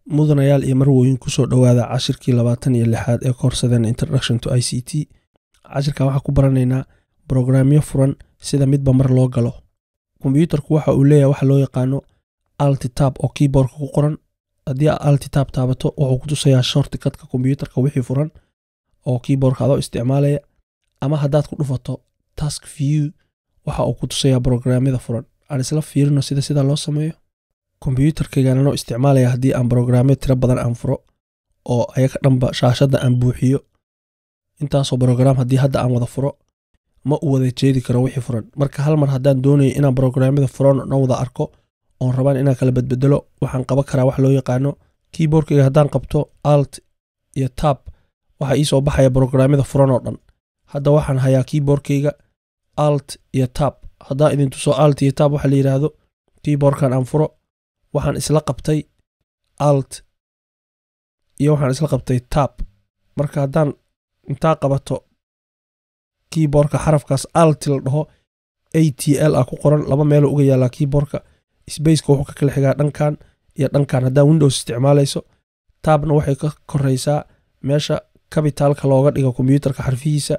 mudanayaal iyo marwooyin kusoo dhowaada cashirkii labaatan iyo lixaad ee koorsadeen introduction to i c t cashirkan waxaa ku baranaynaa brograamyo furan sida midba mar loo galo kombyuutarku waxa uu leeyahay waxa loo yaqaano altitab oo keyboardka ku qoran haddii aad altitab taabato wuxuu ku tusayaa shortikatka kombyuutarka wixii furan oo keyboardka adoo isticmaalaya ama haddaad ku dhufato task view waxa uu ku tusayaa brograamyada furan aan isla fiirino sida sidaa loo sameeyo kombyuutarkaygaan anoo isticmaalaya haddii aan brograamyo tiro badan aan furo oo ayaga dhanba shaashadda aan buuxiyo intaasoo brograam haddii hadda aan wada furo ma u wada jeedi karo wixii furan marka hal mar haddaan doonayo inaan brograamyada furan oo dhan wada arko oon rabaan inaan kala bedbedelo waxaan qaban karaa wax loo yaqaano keyboardkayga haddaan qabto alt iyo tab waxaa ii soo baxaya brograamyada furan oo dhan hadda waxaan hayaa keyboardkayga alt iyo tab haddaan idin tuso alt iyo tab waxa la yidhaahdo keyboardkan aan furo waxaan isla qabtay alt iyo waxaan isla qabtay tab marka haddaan intaa qabato keyboardka xarafkaas alt la dhaho a t l ah ku qoran laba meeloo uga yaallaa keyboardka spaceka wuxuu ka kala xigaa dhankan iyo dhankan haddaan windows isticmaalayso tabna waxay ka koreysaa meesha kabitaalka looga dhigo kombyuutarka xarfihiisa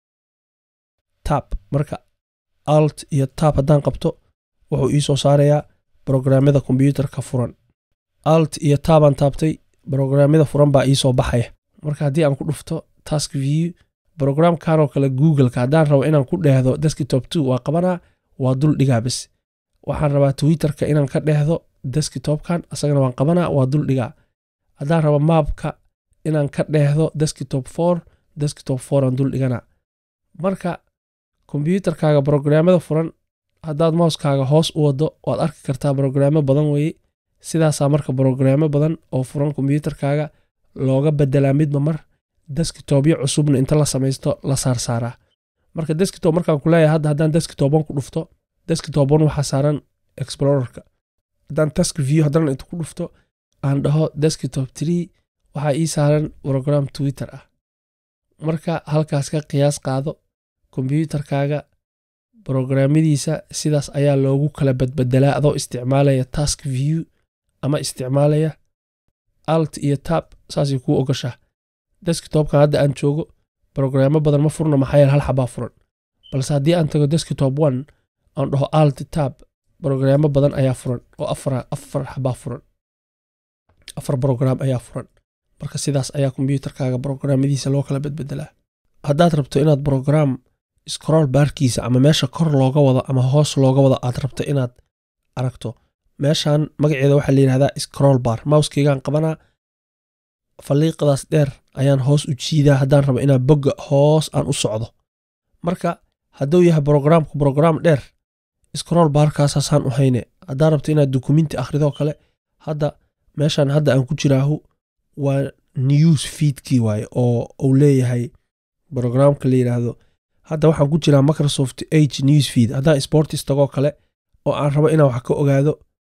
tab marka alt iyo tab haddaan qabto wuxuu ii soo saarayaa brograamyada kombyuutarka furan alt iyo taabaan taabtay brograamyada furan baa ii soo baxaya marka haddii aan ku dhufto task view brograamkanoo kale googleka haddaan rabo inaan ku dheehdo deskitop two waa qabanaa waa dul dhigaa bes waxaan rabaa twitterka inaan ka dheehdo deskitopkan asagana waan qabanaa waa dul dhigaa haddaan rabo maabka inaan ka dheehdo deskitop for deskitop for aan dul dhiganaa marka kombyuutarkaaga brograamyada furan haddaad mouskaaga hoos u wado waad arki kartaa brograamo badan weye sidaasaa marka brograamo badan oo furan kombyuutarkaaga looga bedelaa midba mar deskitobyo cusubna inta la samaysto la saarsaaraa marka deskitob markaan ku leeyahay hadda haddaan deskitoban ku dhufto deskitoban waxaa saaran explorerka haddaan task view haddana inta ku dhufto aan dhaho deskitop tree waxaa ii saaran brogram twitter ah marka halkaas ka qiyaas qaado kombyuutarkaaga brograamyadiisa sidaas ayaa loogu kala badbedelaa adoo isticmaalaya task view ama isticmaalaya alt iyo tab saasay kuu ogashaa deskitopkan hadda aan joogo brograamo badan ma furno maxaa yeele hal xabaa furan balse haddii aan tago deskitop one aan dhaho alt tab brograamo badan ayaa furan oo afar afar xabaa furan afar brograam ayaa furan marka sidaas ayaa kombyuutarkaaga brograamyadiisa loo kala bedbedelaa haddaad rabto inaad brograam scroll baarkiisa ama meesha kor looga wado ama hoos looga wado aad rabto inaad aragto meeshan magaceeda waxaa la yidhahdaa scroll bar mouskeygaan qabanaa faliiqadaas dheer ayaan hoos u jiidaa haddaan rabo inaan bogga hoos aan u socdo marka hadduu yahay brograamku brograam dheer scroll baarkaasaasaan u hayne haddaan rabto inaad dukuminti akhridoo kale hadda meeshan hadda aan ku jiraahu waa news feedkii waaye oo uu leeyahay brograamka la yidhaahdo hadda waxaan ku jiraa microsoft h news feed haddaan sportis tagoo kale oo aan rabo inaan wax ka ogaado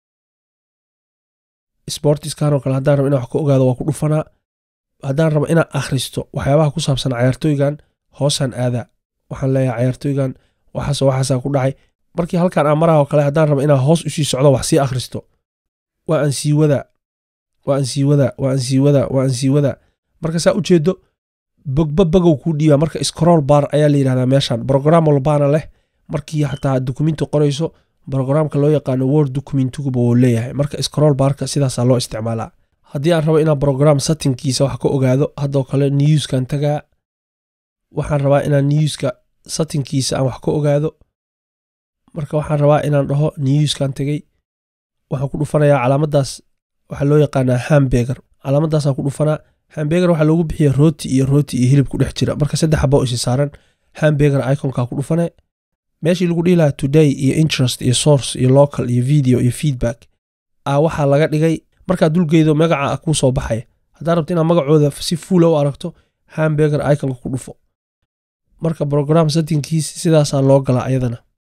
sportiskanoo kale haddaan rabo inaan wax ka ogaado waa ku dhufanaa haddaan rabo inaan akhristo waxyaabaha ku saabsan cayaartooygan hoosaan aadaa waxaan leeyahay cayaartooygan waxaas waxaasaa ku dhacay markii halkaan aan maraha oo kale haddaan rabo inaan hoos usii socdo wax sii akhristo waa aan sii wadaa waa aan sii wadaa waa aan sii wadaa waa aan sii wadaa marka saa ujeedo bogba bogow kuu dhiibaa marka scroll bar ayaa la yidhahdaa meeshan brograam walbaana leh markii xataa dukuminti qorayso brograamka loo yaqaano word documentiguba wuu leeyahay marka scroll barka sidaasaa loo isticmaalaa haddii aan rabo inaan brogram settingkiisa wax ka ogaado haddoo kale newskan tagaa waxaan rabaa inaan newska settingkiisa aan wax ka ogaado marka waxaan rabaa inaan dhaho newskan tegey waxaan ku dhufanayaa calaamadaas waxaa loo yaqaanaa hambeger calaamadaasaan ku dhufanaa hambeger waxaa loogu bixiya rooti iyo rooti iyo hilib ku dhex jira marka saddex xaba isi saaran hambeger iconka ku dhufane meeshii lagu dhihi lahaa today iyo interest iyo source iyo local iyo video iyo feedback a waxaa laga dhigay markaad dulgeydo magaca kuu soo baxaya haddaad rabto inaad magacooda si fuula u aragto hambeger iconka ku dhufo marka brogram settingkiis sidaasaa loo galaa ayadana